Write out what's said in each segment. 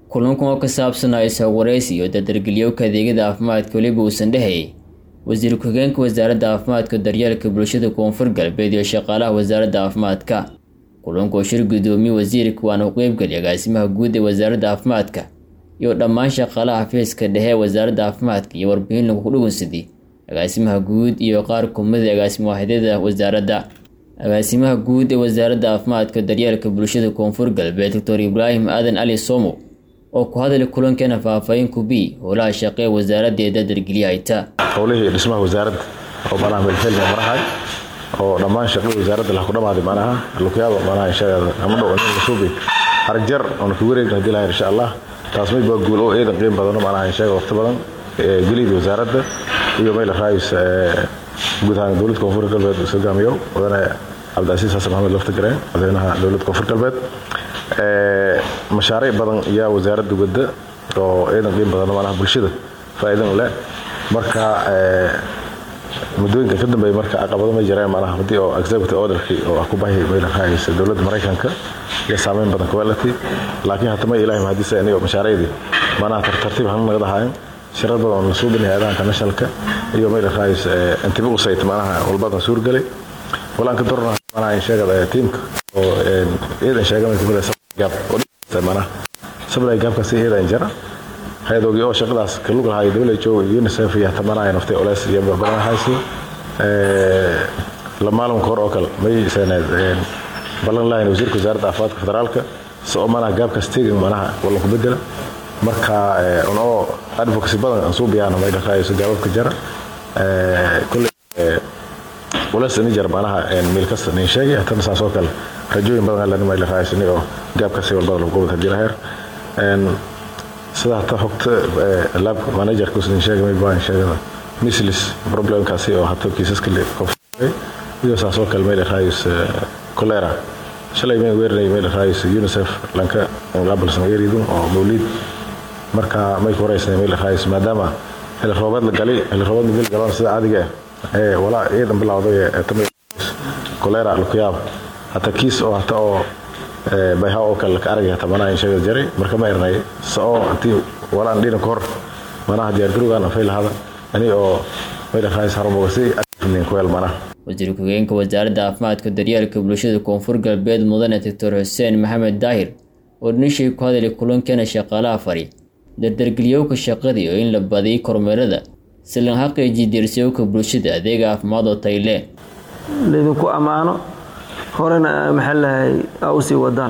kulankan oo ka saabsanaa is-hawwaraysi iyo dardargeliyowka adeegyada caafimaadka weliba uusan dhehayay wasiir ku-xigeenka wasaaradda caafimaadka daryeelka bulshada koonfur galbeed iyo shaqaalaha wasaaradda caafimaadka kulanka oo shir guddoomiye wasiirka waana ku qeybgeliyay agaasimaha guud ee wasaaradda caafimaadka iyo dhammaan shaqaalaha xafiiska dhexe ee wasaaradda caafimaadka iyo warbixin lagu dhugunsaday agaasimaha guud iyo qaar kumida agaasimo waaxidyada wasaaradda agaasimaha guud ee wasaaradda caafimaadka daryeelka bulshada koonfur galbeed doctor ibraahim aadan cali somo oo ku hadlay kulankeena faahfaahin kubi howlaha shaqe ee wasaaradda ee dardargeliya hayta howlihii dhismaha wasaaradda oo manaha meelfeel marahay oo dhammaan shaqadii wasaaradda laha ku dhamaaday manaha luqyaada manaha inshaada ama dhow in lasuubi harag jar oona ku wareegna hadii lahayn insha allah taas mid baa guul oo eedan qiim badano manaha inshaga waqti badan gelida wasaaradda iyo meel raayis guud ahaan dowladda koonfur galbeed uu hogaamiyo wadane cabdicasiis xasan maxamed lafta gareen madaxweynaha dowladda koonfur galbeed mashaariic badan ayaa wasaaradda wadda oo eedan qiim badan manaha bulshada faa'iidan leh marka muddooyinka ka dambeeya marka caqabado ma jireen manaha haddii oo executive orderkii oo ah ku bahi meel raayis dowladda maraykanka iyo saameyn badan quality laakiin hata ma ilaahay mahadisa anigo mashaariicdii manaha tartiib hanu naga dahayn shirar badan oo lasoo dhinay aadahanka nationalka iyo meel raayis intibi u sayt manaha walbadan suurgalay walaan ka dorna manaha insheegada tiimka oo eedan sheegamay kamid gaab oo manaha sablay gaabkaasi eedan jara hay-adoogii oo shaqadaas kalug lahaa who unicef iyo hata manaha naftay oles iyo badan haysi la maalinka hor oo kale may seeneed ballan lahayn wasiirka wasaaradda caafimaadka federaalka si oo manaha gaabkaas tegan manaha wallan ku bedela marka un oo advocacy badan aan suu biyaana may dhaqaayso gaababka jara kulley ules ini jar manaha meel kasta nin sheegay hatana saas oo kale rajooyin badan alani may dhaqaayso ni oo gaabkaasi walbada lagu gobol hadii laheer sida hata xogta lab managerka usan sheegay may baan sheegada mislis problemkaasi oo hata kiisaska iyo saas oo kale may dhaqaayso cholera shalay may weerinay meel raayis unicef lanka qabalsan eridun oo mawlid marka may ku horeysnay meel raayis maadaama xilli roobaad la galay xilli roobaad meel galaan sida caadiga ah ee walaa ciidan bilowday ee tamay cholera lukuyaab hata kiis oo hata oo bayha oo kale ka aragay hata manaha inshaga jaray marka ma ernay sao hatii walaan dhinan ka hor manaha diyaargarowgaan afay lahada ani oo meel raayis harumogasi kuweel manaha wasiir ku-xigeenka wasaaradda caafimaadka daryeelka bulshada koonfur galbeed mudane doctor xuseen maxamed daahir oo dhinishii ku hadlay kulankeena shaqaalaha fari dardargeliyowka shaqadii oo in la badiyay kormeerada si lan xaqiijiy diirsiyowka bulshada adeega caafimaad oo tayle laydinku ammaano horena maxaa lahay aa usii wadaan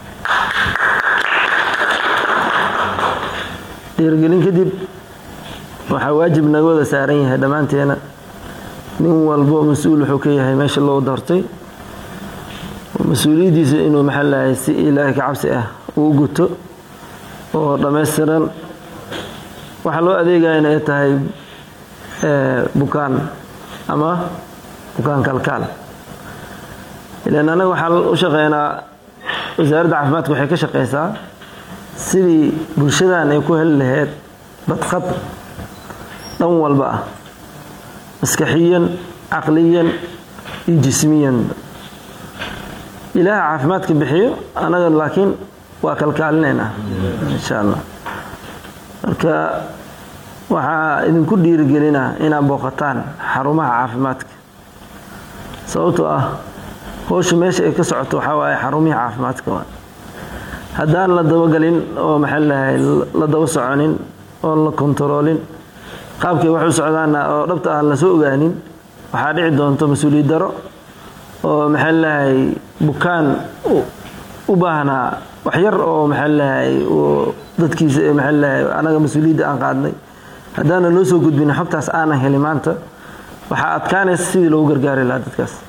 dhiirgelin kadib waxaa waajib naga wada saaran yahay dhammaanteena nin walbo mas-uul wuxuu ka yahay meesha loo doortay mas-uuliyaddiisa inuu maxaa lahay si ilaahay ka cabsi ah uu guto oo dhammaystiran waxaa loo adeegayana ay tahay bukaan ama bukaan kalkaal ilaan annaga waxaa u shaqeynaa wasaaradda caafimaadka waxay ka shaqeysaa sidii bulshadan ay ku heli lahayd badqab dhan walba ah maskaxiyan caqliyan iyo jismiyan ilaaha caafimaadka bixiyo anaga laakiin waa kalkaalinaynaa insha allah marka waxaa idinku dhiirigelinaa inaad booqataan xarumaha caafimaadka sababtoo ah howsha meesha ay ka socoto waxaa waaye xarumihii caafimaadka waa haddaan la dabagelin oo maxaa lahay la daba soconin oon la kontaroolin qaabkay wax u socdaana oo dhabta aan lasoo ogaanin waxaa dhici doonto mas-uuliyad daro oo maxaa lahay bukaan u baahnaa wax yar oo maxaa lahay dadkiisa maxaa lahay anaga mas-uuliyadda aan qaadnay haddaana loo soo gudbin xogtaas aanan helin maanta waxaa adkaanaysa sidii loogu gargaari lahaa dadkaas